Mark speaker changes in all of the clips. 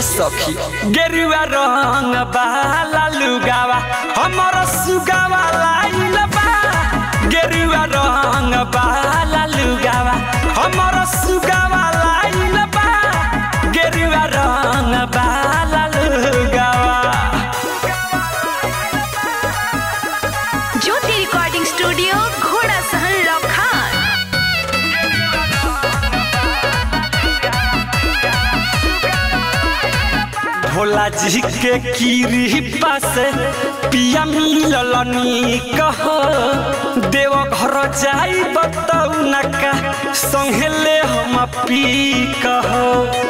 Speaker 1: सखी गेरुआ रंग बाला लुगावा हमर सुगावा लाइल बा गेरुआ रंग बाला लुगावा हमर सुगावा लाइल बा गेरुआ रंग बाला लुगावा
Speaker 2: ज्योति रिकॉर्डिंग स्टूडियो घोड़ा सहन लखान
Speaker 1: भोला जी के कीरी पास पिया मिललनी कहो देव घर जाई बताऊ न का संहेले हम पी कहो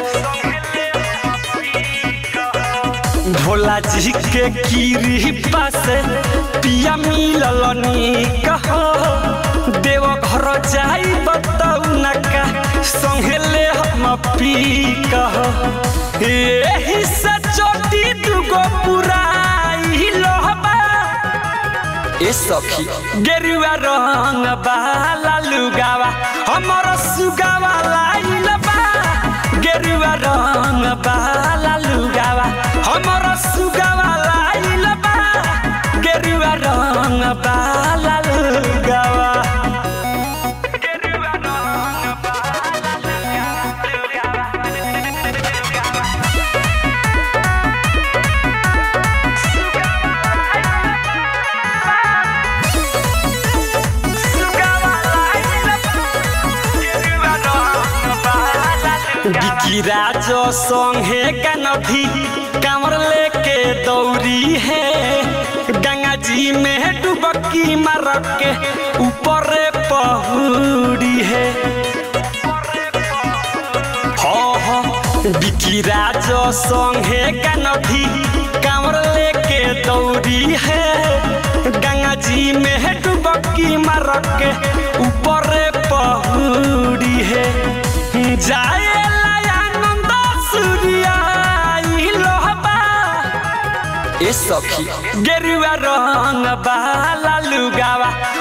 Speaker 1: भोला जी के कीरी पास पिया मिललनी कहो देव घर जाई बताऊ न का संहेले हम पी कहो एही से चोटी दुगो पुराई लोहबा ए सखी गेरुआ रंग बाला लुगावा हमर सुगावा लाइल बा गेरुआ रंग बाला लुगावा हमर सुगावा लाइल बा गेरुआ रंग बाला लुगावा गिराज संगे कनधी कमर लेके दौरी है गंगा जी में डुबकी मार के ऊपर पहुड़ी है बिकिराज संगे कनधी कमर लेके दौरी है गंगा जी में डुबकी मार के ऊपर पहुड़ी है जाए आनंद सूर्याई लोहबा ए सखी गेरुआ रंग बाला लुगावा